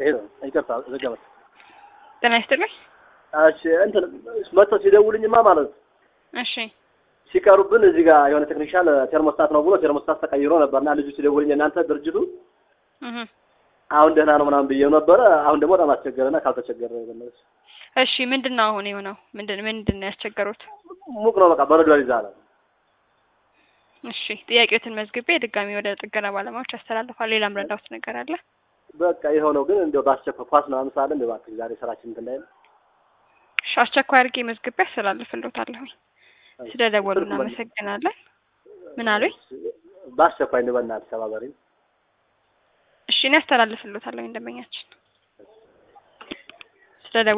ይሄ ነው። ይቅርታ ዘገመት። ጤና ይስጥልኝ። እሺ እንትን መጥተው ሲደውልኝማ ማለት ነው እሺ ሲቀሩብን እዚህ ጋር የሆነ ቴክኒሻል ቴርሞስታት ነው ብሎ ቴርሞስታት ተቀይሮ ነበርና ልጁ ሲደውልኝ እናንተ ድርጅቱ እህ አሁን ደህና ነው ምናምን ብዬው ነበረ። አሁን ደግሞ በጣም አስቸገረና ካልተቸገረ በለስ እሺ ምንድን ነው አሁን የሆነው? ምንድን ምንድን ነው ያስቸገሩት? ሙቅ ነው በቃ በረዶ ይዛል። እሺ ጥያቄዎትን መዝግቤ ድጋሚ ወደ ጥገና ባለሙያዎች ያስተላልፋል። ሌላ ምረዳውት ነገር አለ? በቃ የሆነው ግን እንደው በአስቸኳይ ኳስ ምናምን ስላለ እንደው እባክህ ዛሬ ስራችን እንትን ላይ ነው። እሺ አስቸኳይ አድርጌ መዝግቤ ያስተላልፍልዎታለሁ። ስለ ደወሉ እናመሰግናለን። ምን አሉኝ? በአስቸኳይ እንደው በእናትህ ተባበሪኝ። እሺ እኔ ያስተላልፍልዎታለሁ እንደመኛችን ስለ